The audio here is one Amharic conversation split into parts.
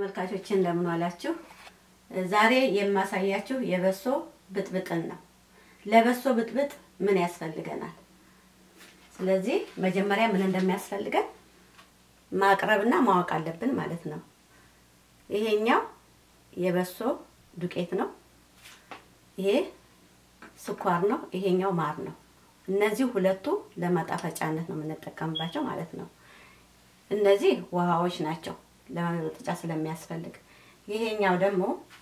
ተመልካቾች እንደምን ዋላችሁ? ዛሬ የማሳያችሁ የበሶ ብጥብጥን ነው። ለበሶ ብጥብጥ ምን ያስፈልገናል? ስለዚህ መጀመሪያ ምን እንደሚያስፈልገን ማቅረብና ማወቅ አለብን ማለት ነው። ይሄኛው የበሶ ዱቄት ነው። ይሄ ስኳር ነው። ይሄኛው ማር ነው። እነዚህ ሁለቱ ለማጣፈጫነት ነው የምንጠቀምባቸው ማለት ነው። እነዚህ ውሃዎች ናቸው ለማጣፈጫ ስለሚያስፈልግ። ይሄኛው ደግሞ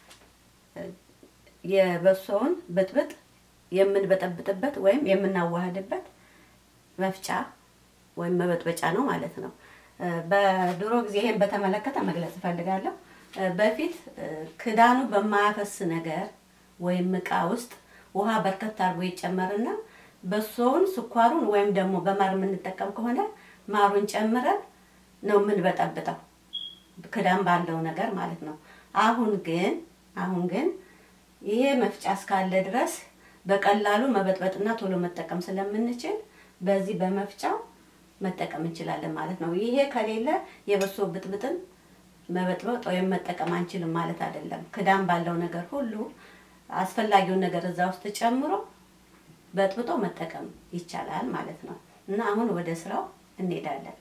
የበሶውን ብጥብጥ የምንበጠብጥበት ወይም የምናዋህድበት መፍጫ ወይም መበጥበጫ ነው ማለት ነው። በድሮ ጊዜ ይሄን በተመለከተ መግለጽ እፈልጋለሁ። በፊት ክዳኑ በማያፈስ ነገር ወይም እቃ ውስጥ ውሃ በርከት አድርጎ ይጨመርና በሶውን ስኳሩን ወይም ደግሞ በማር የምንጠቀም ከሆነ ማሩን ጨምረን ነው የምንበጠብጠው ክዳን ባለው ነገር ማለት ነው። አሁን ግን አሁን ግን ይሄ መፍጫ እስካለ ድረስ በቀላሉ መበጥበጥና ቶሎ መጠቀም ስለምንችል በዚህ በመፍጫው መጠቀም እንችላለን ማለት ነው። ይሄ ከሌለ የበሶ ብጥብጥን መበጥበጥ ወይም መጠቀም አንችልም ማለት አይደለም። ክዳን ባለው ነገር ሁሉ አስፈላጊውን ነገር እዛ ውስጥ ጨምሮ በጥብጦ መጠቀም ይቻላል ማለት ነው። እና አሁን ወደ ስራው እንሄዳለን።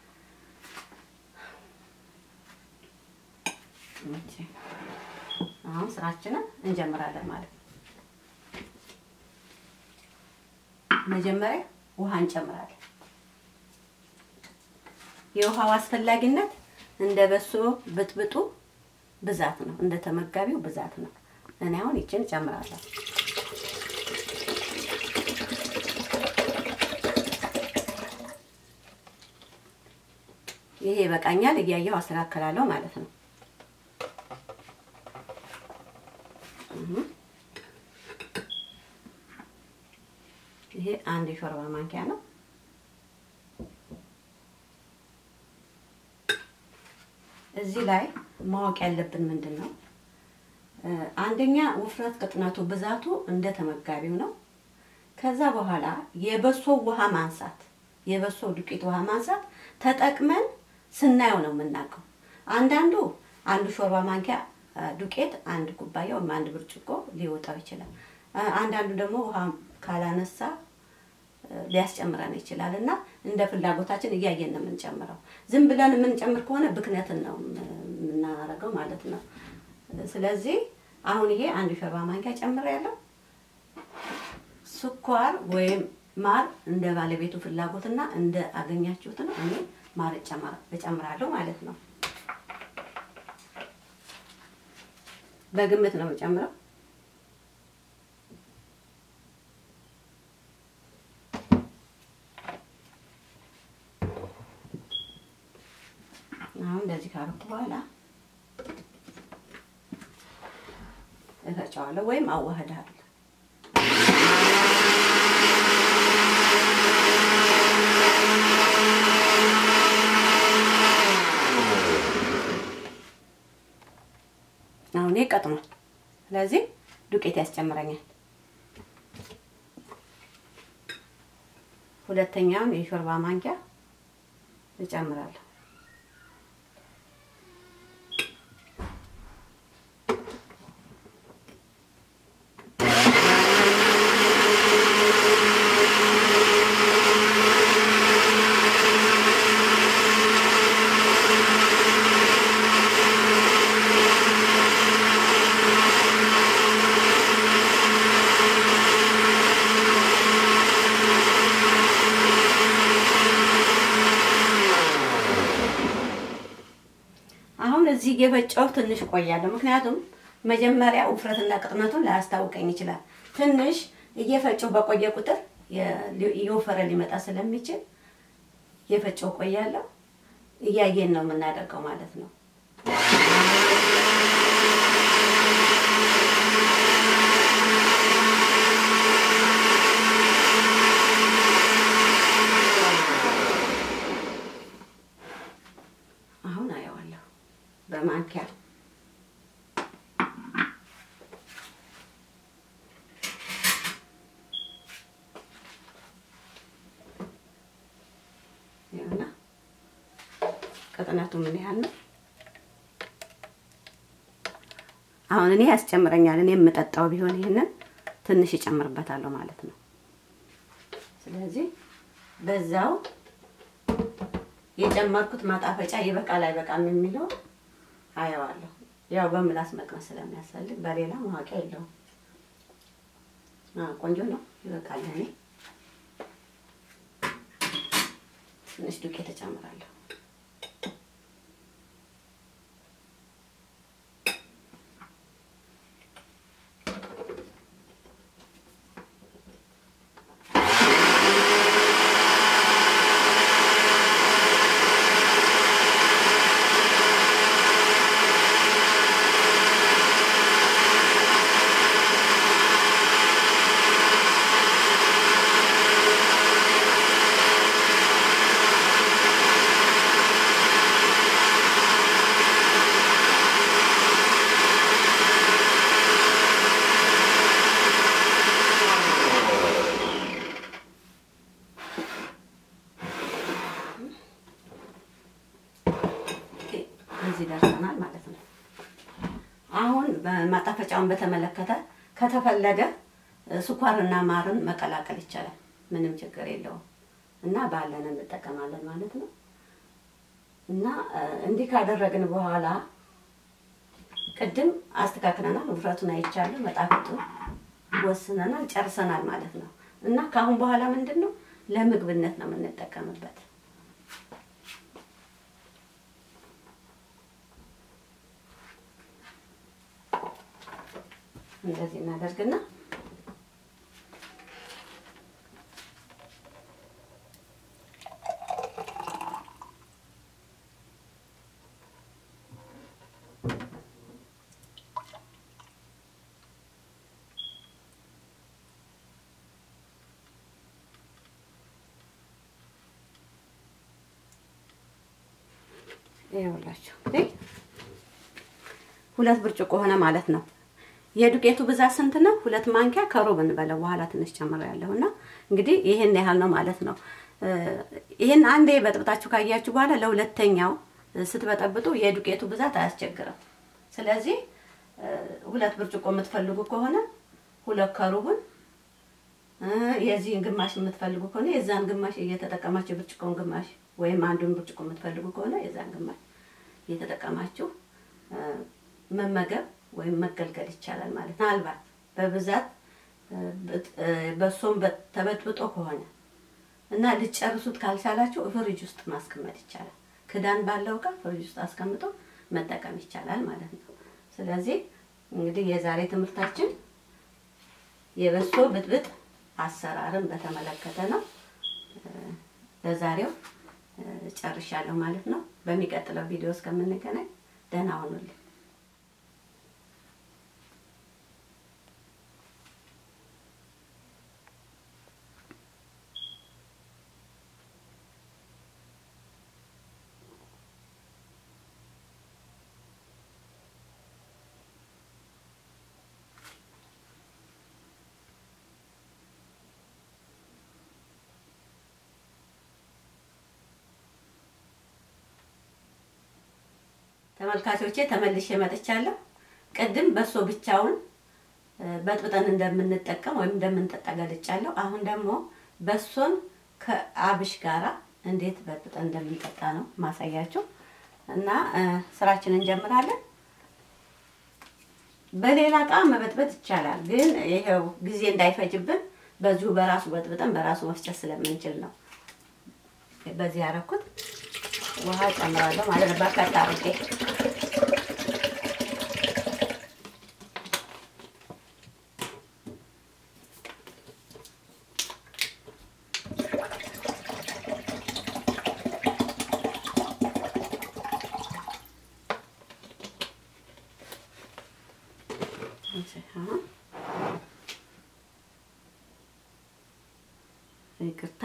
አሁን ስራችንን እንጀምራለን ማለት ነው። መጀመሪያ ውሃ እንጨምራለን። የውሃው አስፈላጊነት እንደ በሶ ብጥብጡ ብዛት ነው፣ እንደ ተመጋቢው ብዛት ነው። እኔ አሁን ይችን እጨምራለሁ። ይሄ ይበቃኛል። እያየው አስተካከላለሁ ማለት ነው። ይሄ አንድ የሾርባ ማንኪያ ነው። እዚህ ላይ ማወቅ ያለብን ምንድን ነው? አንደኛ ውፍረት፣ ቅጥነቱ፣ ብዛቱ እንደ ተመጋቢው ነው። ከዛ በኋላ የበሶ ውሃ ማንሳት የበሶ ዱቄት ውሃ ማንሳት ተጠቅመን ስናየው ነው የምናውቀው። አንዳንዱ አንዱ ሾርባ ማንኪያ ዱቄት አንድ ኩባያ ወይም አንድ ብርጭቆ ሊወጣው ይችላል። አንዳንዱ ደግሞ ውሃ ካላነሳ ሊያስጨምረን ይችላል እና እንደ ፍላጎታችን እያየን ነው የምንጨምረው። ዝም ብለን የምንጨምር ከሆነ ብክነትን ነው የምናደርገው ማለት ነው። ስለዚህ አሁን ይሄ አንድ ሾርባ ማንኪያ ጨምሬያለሁ። ስኳር ወይም ማር እንደ ባለቤቱ ፍላጎትና እንደ አገኛችሁት ነው። እኔ ማር እጨምራለሁ ማለት ነው። በግምት ነው የምጨምረው። አሁን እንደዚህ ካረኩ በኋላ እፈጫዋለሁ ወይም አዋህዳለሁ። አሁን ቀጥኗል። ስለዚህ ዱቄት ያስጨምረኛል። ሁለተኛውን የሾርባ ማንኪያ እጨምራለሁ። አሁን እዚህ የፈጨው ትንሽ ቆያለሁ። ምክንያቱም መጀመሪያ ውፍረትና ቅጥነቱን ላያስታውቀኝ ይችላል። ትንሽ እየፈጨው በቆየ ቁጥር እየወፈረ ሊመጣ ስለሚችል እየፈጨው ቆያለሁ። እያየን ነው የምናደርገው ማለት ነው። አሁን አየዋለሁ በማንኪያ ቅጥነቱ ምን ያህል ነው? አሁን እኔ ያስጨምረኛል። እኔ የምጠጣው ቢሆን ይህንን ትንሽ ይጨምርበታለሁ ማለት ነው። ስለዚህ በዛው የጨመርኩት ማጣፈጫ ይበቃል አይበቃም የሚለው አየዋለሁ። ያው በምላስ መቅመስ ስለሚያስፈልግ በሌላ ማወቂያ የለውም። ቆንጆ ነው፣ ይበቃል። እኔ ትንሽ ዱቄት እጨምራለሁ። እዚህ ደርሰናል ማለት ነው። አሁን ማጣፈጫውን በተመለከተ ከተፈለገ ስኳርና ማርን መቀላቀል ይቻላል። ምንም ችግር የለውም እና ባለን እንጠቀማለን ማለት ነው። እና እንዲህ ካደረግን በኋላ ቅድም አስተካክለናል። ውፍረቱን አይቻለሁ፣ መጣፈጡን ወስነናል፣ ጨርሰናል ማለት ነው። እና ከአሁን በኋላ ምንድን ነው ለምግብነት ነው የምንጠቀምበት። እንደዚህ እናደርግና ይኸውላችሁ ሁለት ብርጭቆ ሆነ ማለት ነው። የዱቄቱ ብዛት ስንት ነው? ሁለት ማንኪያ ከሩብ እንበለው። በኋላ ትንሽ ጨምሬያለሁ እና እንግዲህ ይሄን ያህል ነው ማለት ነው። ይሄን አንዴ በጥብጣችሁ ካያችሁ በኋላ ለሁለተኛው ስትበጠብጡ የዱቄቱ ብዛት አያስቸግርም። ስለዚህ ሁለት ብርጭቆ የምትፈልጉ ከሆነ ሁለት ከሩቡን የዚህን ግማሽ የምትፈልጉ ከሆነ የዛን ግማሽ እየተጠቀማችሁ ብርጭቆን ግማሽ ወይም አንዱን ብርጭቆ የምትፈልጉ ከሆነ የዛን ግማሽ እየተጠቀማችሁ መመገብ ወይም መገልገል ይቻላል ማለት ነው። ምናልባት በብዛት በሶም ተበጥብጦ ከሆነ እና ልጨርሱት ካልቻላችሁ ፍሪጅ ውስጥ ማስቀመጥ ይቻላል። ክዳን ባለው እቃ ፍሪጅ ውስጥ አስቀምጦ መጠቀም ይቻላል ማለት ነው። ስለዚህ እንግዲህ የዛሬ ትምህርታችን የበሶ ብጥብጥ አሰራርን በተመለከተ ነው። ለዛሬው ጨርሻለሁ ማለት ነው። በሚቀጥለው ቪዲዮ እስከምንገናኝ ደህና ሁኑልኝ። ተመልካቾቼ ተመልሼ መጥቻለሁ። ቅድም በሶ ብቻውን በጥብጠን እንደምንጠቀም ወይም እንደምንጠጣ ገልጫለሁ። አሁን ደግሞ በሶን ከአብሽ ጋራ እንዴት በጥብጠን እንደምንጠጣ ነው ማሳያችሁ እና ስራችንን እንጀምራለን። በሌላ እቃ መበጥበጥ ይቻላል፣ ግን ይሄው ጊዜ እንዳይፈጅብን በዚሁ በራሱ በጥብጠን በራሱ መፍጨት ስለምንችል ነው በዚህ ያደረኩት። ውሃ ጨምራለሁ ማለት ነው። በርከት አድርጌ ይቅርታ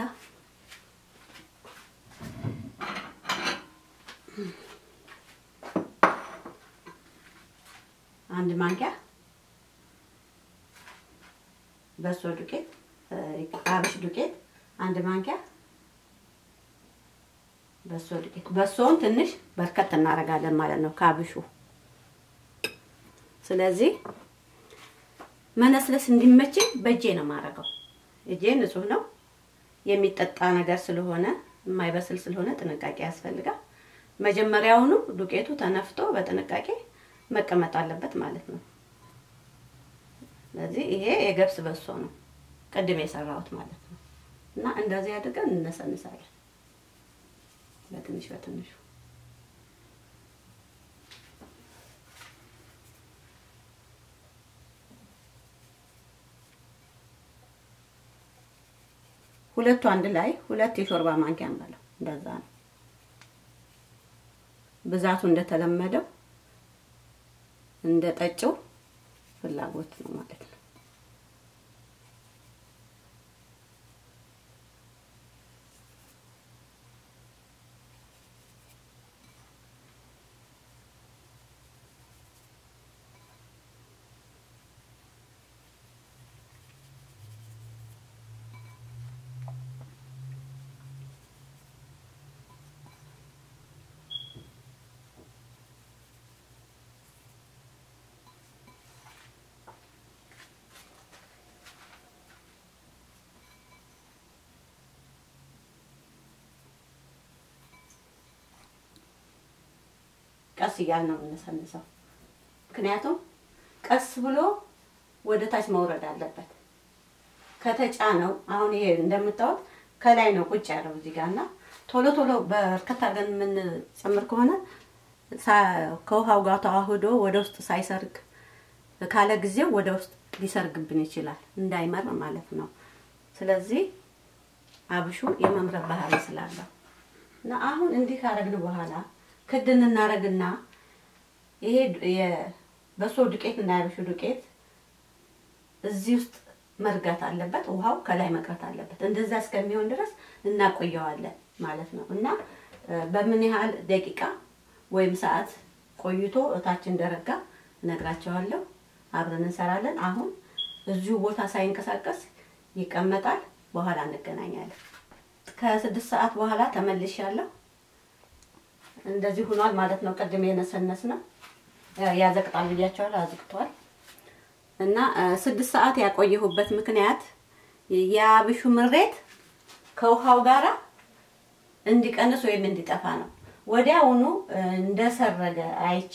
አንድ ማንኪያ በሶ ዱቄት አብሽ ዱቄት አንድ ማንኪያ በሶ ዱቄት። በሶውን ትንሽ በርከት እናደርጋለን ማለት ነው ከአብሹ። ስለዚህ መነስለስ እንዲመችኝ በእጄ ነው የማደርገው። እጄ ንጹህ ነው። የሚጠጣ ነገር ስለሆነ የማይበስል ስለሆነ ጥንቃቄ ያስፈልጋል። መጀመሪያውኑ ዱቄቱ ተነፍቶ በጥንቃቄ መቀመጥ አለበት ማለት ነው። ስለዚህ ይሄ የገብስ በሶ ነው ቅድም የሰራሁት ማለት ነው። እና እንደዚህ አድርገን እነሰንሳለን በትንሽ በትንሹ ሁለቱ አንድ ላይ ሁለት የሾርባ ማንኪያ እንበለው። እንደዛ ነው ብዛቱ እንደተለመደው እንደ ጠጭው ፍላጎት ነው ማለት ነው። ቀስ እያል ነው የምንሰንሰው። ምክንያቱም ቀስ ብሎ ወደ ታች መውረድ አለበት። ከተጫነው አሁን ይሄ እንደምታዩት ከላይ ነው ቁጭ ያለው እዚህ ጋር እና ቶሎ ቶሎ በርከት አድርገን የምንጨምር ከሆነ ከውሃው ጋር ተዋህዶ ወደ ውስጥ ሳይሰርግ ካለ ጊዜው ወደ ውስጥ ሊሰርግብን ይችላል፣ እንዳይመር ማለት ነው። ስለዚህ አብሹ የመምረር ባህሪ ስላለው እና አሁን እንዲህ ካረግን በኋላ ክድን እናረግና ይሄ የበሶ ዱቄት እና የአብሹ ዱቄት እዚህ ውስጥ መርጋት አለበት። ውሃው ከላይ መቅረት አለበት። እንደዛ እስከሚሆን ድረስ እናቆየዋለን ማለት ነው እና በምን ያህል ደቂቃ ወይም ሰዓት ቆይቶ እታች እንደረጋ እነግራቸዋለሁ። አብረን እንሰራለን። አሁን እዚሁ ቦታ ሳይንቀሳቀስ ይቀመጣል። በኋላ እንገናኛለን። ከስድስት ሰዓት በኋላ ተመልሻለሁ። እንደዚህ ሆኗል ማለት ነው። ቅድም የነሰነስ ነው ያዘቅጣል ብያቸዋለሁ። አዝቅቷል እና ስድስት ሰዓት ያቆየሁበት ምክንያት የአብሹ ምሬት ከውሃው ጋራ እንዲቀንስ ወይም እንዲጠፋ ነው። ወዲያውኑ እንደሰረገ አይቼ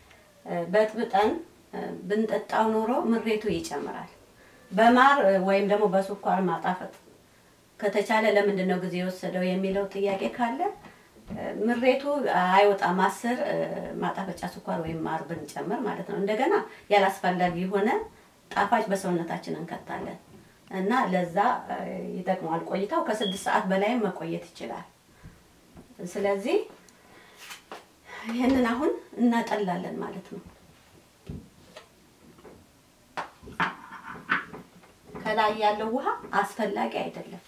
በጥብጠን ብንጠጣው ኖሮ ምሬቱ ይጨምራል። በማር ወይም ደግሞ በስኳር ማጣፈጥ ከተቻለ ለምንድን ነው ጊዜ የወሰደው የሚለው ጥያቄ ካለ ምሬቱ አይወጣም። አስር ማጣፈጫ ስኳር ወይም ማር ብንጨምር ማለት ነው። እንደገና ያላስፈላጊ የሆነ ጣፋጭ በሰውነታችን እንከታለን እና ለዛ ይጠቅመዋል። ቆይታው ከስድስት ሰዓት በላይም መቆየት ይችላል። ስለዚህ ይህንን አሁን እናጠላለን ማለት ነው። ከላይ ያለው ውሃ አስፈላጊ አይደለም።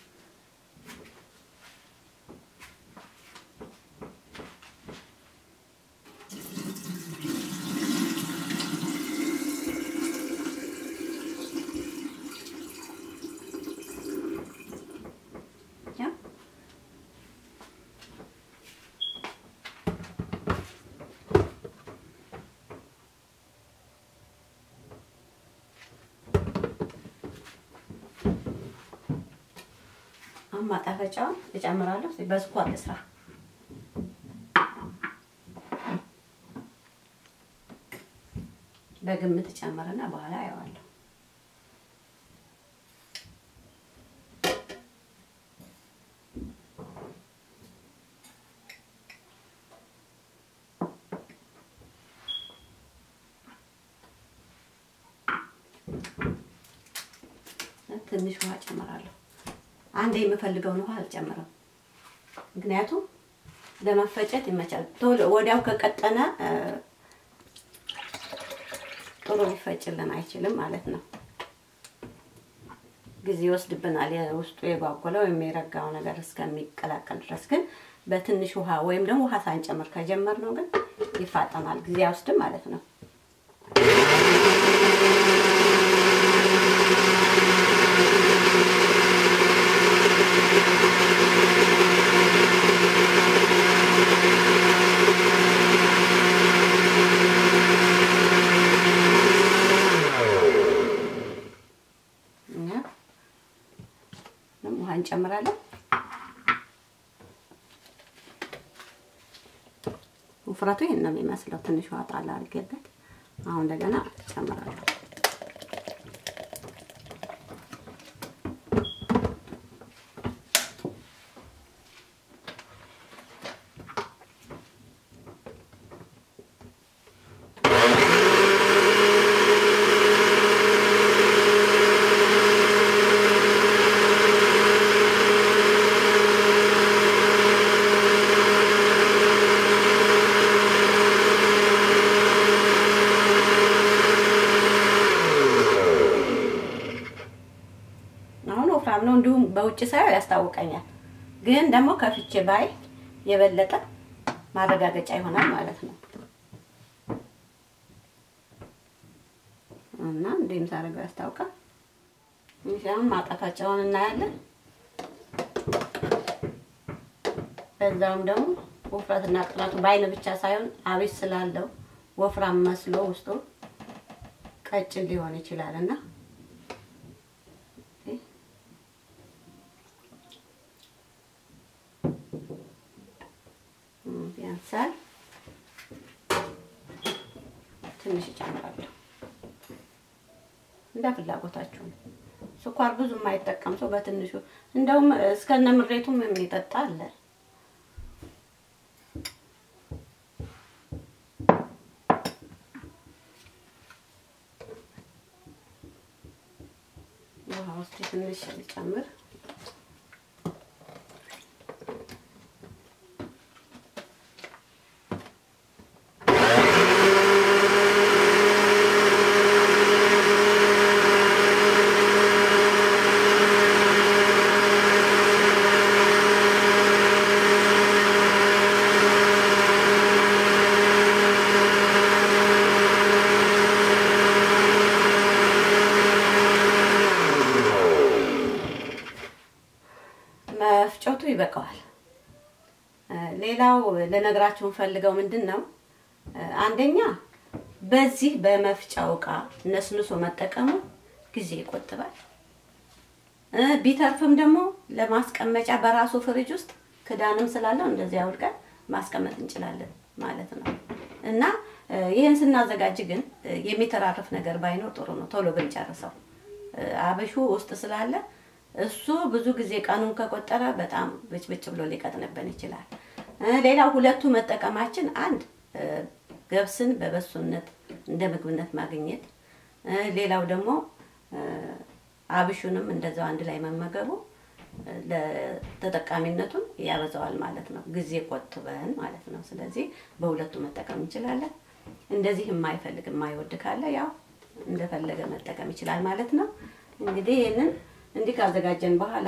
አሁን ማጣፈጫውን እጨምራለሁ። በስኳር ልስራ። በግምት እጨምርና በኋላ አየዋለሁ። ትንሽ ውሃ እጨምራለሁ። አንድ የምፈልገውን ውሃ አልጨምርም። ምክንያቱም ለመፈጨት ይመቻል። ቶሎ ወዲያው ከቀጠነ ጥሩ ሊፈጭልን አይችልም ማለት ነው። ጊዜ ይወስድብናል። ውስጡ የጓጎለው ወይም የረጋው ነገር እስከሚቀላቀል ድረስ ግን በትንሽ ውሃ ወይም ደግሞ ውሃ ሳንጨምር ከጀመርነው ግን ይፋጠናል። ጊዜ አይወስድም ማለት ነው። እንጨምራለን። ውፍረቱ ይህን ነው የሚመስለው። ትንሽ ውሃ ጣል አድርጌበት አሁን እንደገና እጨምራለሁ። አሁን ወፍራም ነው፣ እንዲሁም በውጭ ሳየው ያስታውቀኛል። ግን ደግሞ ከፍቼ ባይ የበለጠ ማረጋገጫ ይሆናል ማለት ነው። እና እንዲህም ሳደርገው ያስታውቃል። አሁን ማጣፈጫውን እናያለን። በዛውም ደግሞ ውፍረትና ቅላቱ በአይን ብቻ ሳይሆን አብሽ ስላለው ወፍራም መስሎ ውስጡ ቀጭን ሊሆን ይችላል እና ያንሳል። ትንሽ እጨምራለሁ እንደ ፍላጎታችሁ ነው። ስኳር ብዙ የማይጠቀም ሰው በትንሹ እንደውም እስከነ ምሬቱም የሚጠጣ አለ። ውሃ ውስጥ ትንሽ ልጨምር። መፍጨቱ ይበቃዋል። ሌላው ልነግራችሁ ፈልገው ምንድን ነው፣ አንደኛ በዚህ በመፍጫው እቃ ነስንሶ መጠቀሙ ጊዜ ይቆጥባል። ቢተርፍም ደግሞ ለማስቀመጫ በራሱ ፍሪጅ ውስጥ ክዳንም ስላለው እንደዚህ አውልቀን ማስቀመጥ እንችላለን ማለት ነው እና ይህን ስናዘጋጅ ግን የሚተራርፍ ነገር ባይኖር ጥሩ ነው። ቶሎ ብንጨርሰው አብሹ ውስጥ ስላለ እሱ ብዙ ጊዜ ቀኑን ከቆጠረ በጣም ብጭብጭ ብሎ ሊቀጥንብን ይችላል። ሌላው ሁለቱ መጠቀማችን አንድ ገብስን በበሶነት እንደ ምግብነት ማግኘት፣ ሌላው ደግሞ አብሹንም እንደዛው አንድ ላይ መመገቡ ለተጠቃሚነቱን ያበዛዋል ማለት ነው። ጊዜ ቆጥበን ማለት ነው። ስለዚህ በሁለቱ መጠቀም እንችላለን። እንደዚህ የማይፈልግ የማይወድ ካለ ያው እንደፈለገ መጠቀም ይችላል ማለት ነው። እንግዲህ ይህንን እንዲህ ካዘጋጀን በኋላ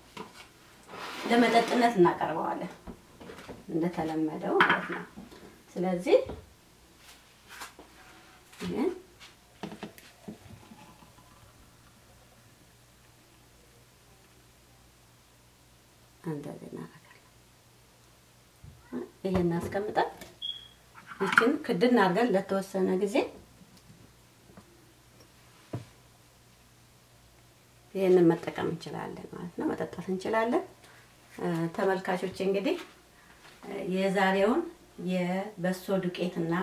ለመጠጥነት እናቀርበዋለን እንደተለመደው ማለት ነው። ስለዚህ ይህን እንደዚህ እናደርጋለን። ይሄን አስቀምጠን ይችን ክድን አድርገን ለተወሰነ ጊዜ ይህንን መጠቀም እንችላለን ማለት ነው። መጠጣት እንችላለን። ተመልካቾች እንግዲህ የዛሬውን የበሶ ዱቄትና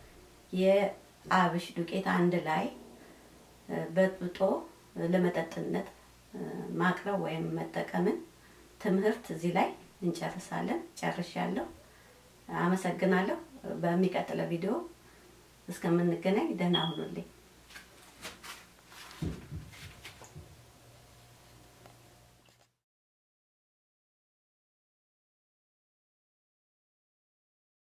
የአብሽ ዱቄት አንድ ላይ በጥብጦ ለመጠጥነት ማቅረብ ወይም መጠቀምን ትምህርት እዚህ ላይ እንጨርሳለን። ጨርሻለሁ። አመሰግናለሁ። በሚቀጥለው ቪዲዮ እስከምንገናኝ ደህና ሁኑልኝ።